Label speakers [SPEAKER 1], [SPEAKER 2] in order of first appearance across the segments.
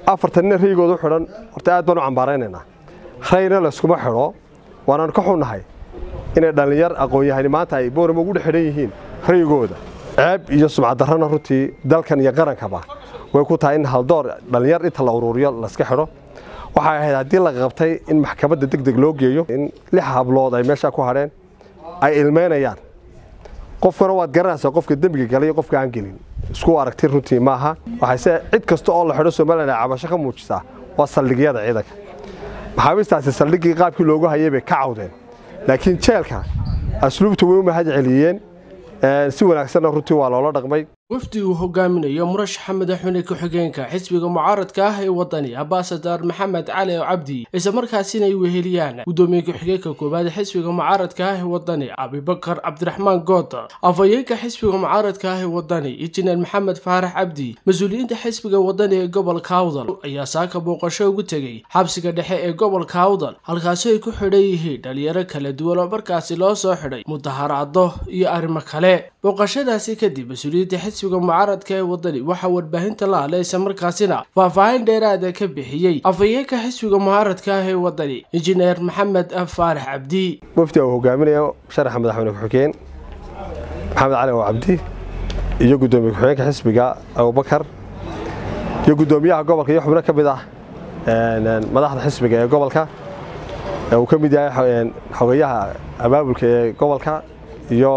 [SPEAKER 1] afartan nin rayigooda u xidhan horta aad baan u cambaaraynaynaa rayna layskuma xidho waanaan ka xunnahay inay dhallinyar aqoon-yahani maanta ay boorama ugu dhex xidhan yihiin rayigooda ceeb iyo sumcaddarrana runtii dalkan iyo qarankaba way ku tahay in haldoor dhallinyar inta la uruuriyo layska xidho waxay ahayd haddii la qabtay in maxkamadda deg deg loo geeyo in lix hablood ay meeshaa ku hadheen ay ilmeynayaan qofkana waad garanaysaa qofka dembiga galay iyo qofka aan gelin isku aragti runtii maaha waxayse cid kasta oo la xidho somalilan ay cabasho ka muujisaa waa saldhigyada ciidanka maxaabiistaasi saldhiggii qaabkii loogu hayay bay ka cawdeen laakiin jeelka asluubta way u mahad celiyeen si wanaagsanna runtii waa loola dhaqmay
[SPEAKER 2] wafdi uu hogaaminayo murashaxa madaxweyne ku-xigeenka xisbiga mucaaradka ah ee wadani ambasadar maxamed cali cabdi isla markaasina ay weheliyaan gudoomiye ku-xigeenka koowaad ee xisbiga mucaaradka ah ee wadani abibakar cabdiraxmaan good afhayeenka xisbiga mucaaradka ah ee wadani injineer maxamed faarax cabdi mas-uuliyiinta xisbiga wadani ee gobolka awdal ayaa saaka booqasho ugu tegey xabsiga dhexe ee gobolka awdal halkaasi ay ku xidhan yihiin dhalinyaro kala duwan oo markaasi loo soo xidhay mudaharaado iyo arrimo kale booqashadaasi kadib mas-uuliyiinta xisbiga mucaaradka ee wadani waxaa warbaahinta la hadlay isla markaasina faahfaahin dheeraada ka bixiyey afhayeenka xisbiga mucaaradka ah ee wadani injineer maxamed faarax cabdi
[SPEAKER 1] wafdi uu hogaaminayo sharaxa madaxweyne ku-xigeen maxamed cali oo cabdi iyo gudoomiye ku-xigeenka xisbiga abubakar iyo gudoomiyaha gobolka iyo xubno ka mid ah madaxda xisbiga ee gobolka uu ka mid yahay xogeyaha abaabulka ee gobolka iyo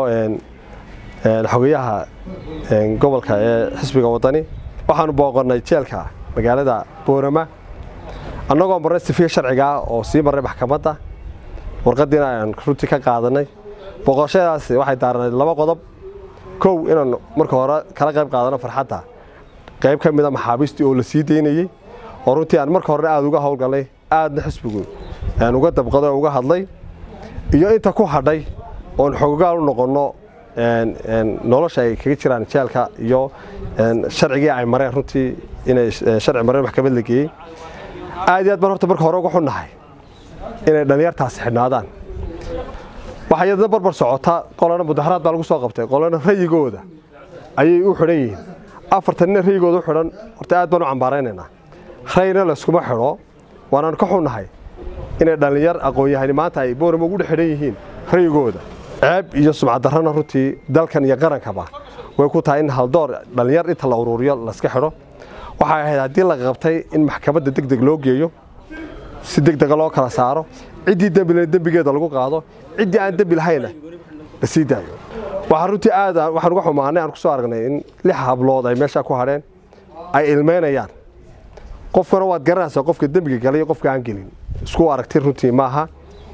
[SPEAKER 1] xogeyaha gobolka ee xisbiga wadani waxaanu booqannay jeelka magaalada boorama annagoo marnay sifiya sharcigaa oo sii marray maxkamadda warqaddiina aan runtii ka qaadanay booqashadaas waxay daaranayd laba qodob kow inaan marka hore kala qayb qaadano farxadda qayb ka mida maxaabiistii oo la sii daynayey oo runtii aan marka horena aada uga howlgalnay aadna xisbigu aan uga dabqaday oo uga hadlay iyo inta ku hadhay oon xogogaal u noqonno nolosha ay kaga jiraan jeelka iyo sharcigii ay mareen runtii inay sharci mareen maxkamad la geeyey aad iyo aad baan horta marka hore uga xunnahay inay dhallinyartaasi xidhnaadaan waxaa iyadana barbar socota qolana mudaharaad baa lagu soo qabtay qolana rayigooda ayay u xidhan yihiin afartan nin rayigooda u xidhan horta aad baan u cambaaraynaynaa rayna layskuma xidho waanaan ka xunnahay inay dhallinyar aqoon-yahani maanta ay boorama ugu dhex xidhan yihiin rayigooda ceeb iyo sumcaddarrana runtii dalkan iyo qarankaba way ku tahay in haldoor dhallinyar inta la uruuriyo layska xidho waxay ahayd haddii la qabtay in maxkamadda deg deg loo geeyo si deg dega loo kala saaro ciddii dembi leh dembigeeda lagu qaado ciddii aan dembi lahayna la sii daayo waxaa runtii aad waxaan uga xumaanay aan ku soo aragnay in lix hablood ay meeshaa ku hadheen ay ilmeynayaan qofkana waad garanaysaa qofka dembiga galay iyo qofka aan gelin isku aragti runtii maaha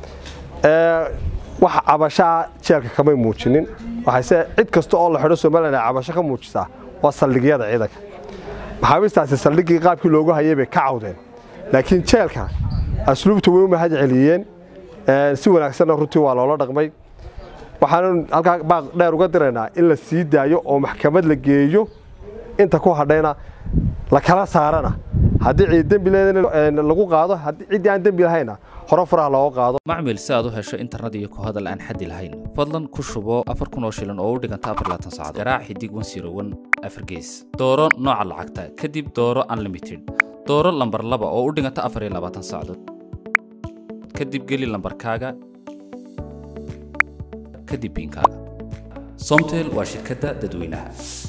[SPEAKER 1] wax cabashaa jeelka kamay muujinin waxayse cid kasta oo la xidho somalilan ay cabasho ka muujisaa waa saldhigyada ciidanka maxaabiistaasi saldhiggii qaabkii loogu hayay bay ka cawdeen laakiin jeelka asluubta way u mahad celiyeen si wanaagsanna runtii waa loola dhaqmay waxaanu halkaa baaq dheer uga diraynaa in la sii daayo oo maxkamad la geeyo inta ku hadhayna la kala saarana haddii dembi lagu qaado ciddii aan dembi lahayna hore faraha looga qaado
[SPEAKER 3] macmil si aad u hesho internet iyo ku hadal aan xaddi lahayn fadlan ku shubo afar kun oo shilin oo u dhiganta afar laatan saacadood garaac xidig wan siro wan afar gees dooro nooca lacagta kadib dooro unlimited dooro lambar laba oo u dhiganta afar iyo labaatan saacadood kadib geli lambarkaaga kadib biinkaaga somtel waa shirkadda dadweynaha